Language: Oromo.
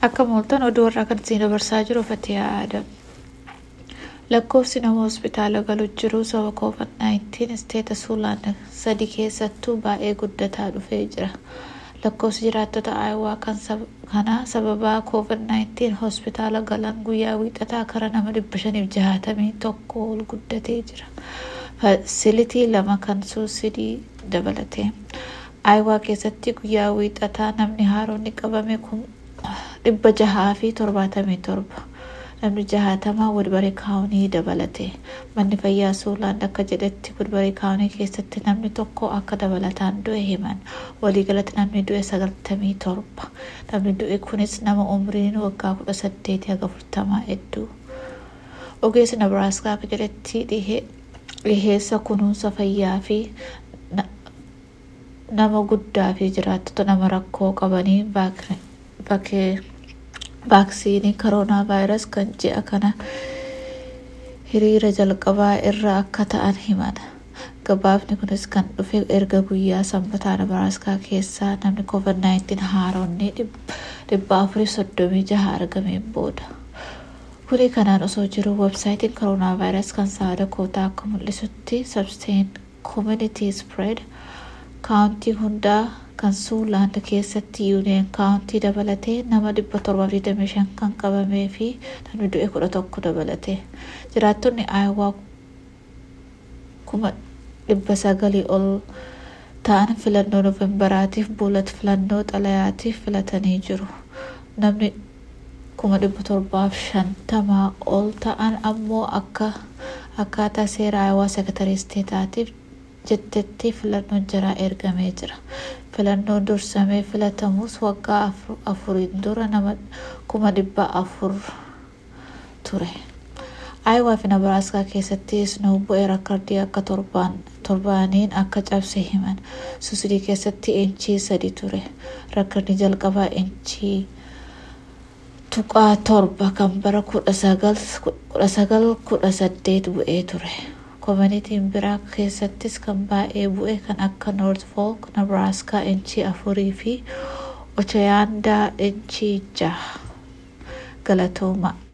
Akka mooltan oduu warraa kan isin dabarsaa jiru Fatiyaa Aadam. Lakkoofsi nama hospitaala galu jiru sababa COVID-19 isteeta Suulaan sadi keessattuu baay'ee guddataa dhufee jira. Lakkoofsi jiraattota Aayawaa kanaa sababa COVID-19 hospitaala galan guyyaa wiixataa kara nama dhibba shaniif jahatamii tokko ol guddatee jira. Faasilitii lama kan suusidii dabalate. Aayawaa keessatti guyyaa wiixataa namni haaronni qabame kun dhibba jahaa fi torbaatamii torba. Namni jahaatamaa Woodbury kaawunii dabalate. Manni fayyaa Suulaan akka jedhetti Woodbury kaawunii keessatti namni tokko akka dabalataan du'e himan. Waliigalatti namni du'e sagaltamii torba. Namni du'e kunis nama umriin waggaa kudha saddeetii haga afurtamaa hedduu. Ogeessi Nebraaskaa akka jedhetti dhiheessa kunuunsa fayyaa fi nama guddaa fi jiraattota nama rakkoo qabanii vaaksiinii koronaa vaayirasii kan ji'a kana hiriira jalqabaa irra akka ta'an himan. Gabaafni kunis kan dhufe erga guyyaa sanbataa Nebraaskaa keessaa namni COVID-19 haaronni dhibba afurii soddomii jaha argameen booda. Kuni kanaan osoo jiru websaayitiin koronaa vaayirasii kan saada kootaa akka mul'isutti sabsteen community spread kaawuntii hundaa kan suulaand keessatti yuuniyeen kaawuntii dabalatee nama dhibba torbaaf digdamii shan kan qabamee fi namni du'e kudha tokko dabalate. Jiraattonni Aayawaa kuma dhibba sagalii ol ta'an filannoo noofembaraatiif buulata filannoo xalayaatiif filatanii jiru. Namni kuma dhibba torbaaf shantamaa ol ta'an ammoo akka akkaataa seera Aayawaa seekatarii isteetaatiif jettetti filannoon jaraa ergamee jira. Filannoon dursamee filatamus waggaa afuriin dura nama kuma dhibba afur ture. Aayawaa fi Nebraaskaa keessatti isnoo bu'ee rakkardii akka torbaaniin akka cabse himan. Suusidii keessatti inchii sadi ture. Rakkardii jalqabaa inchii tuqaa torba kan bara kudha sagal kudha saddeet bu'ee ture. Koominitiin biraa keessattis kan baay'ee bu'e kan akka Noort Folk, Nebraaskaa inchii afurii fi Ochayaandaa inchii jaha. Galatooma.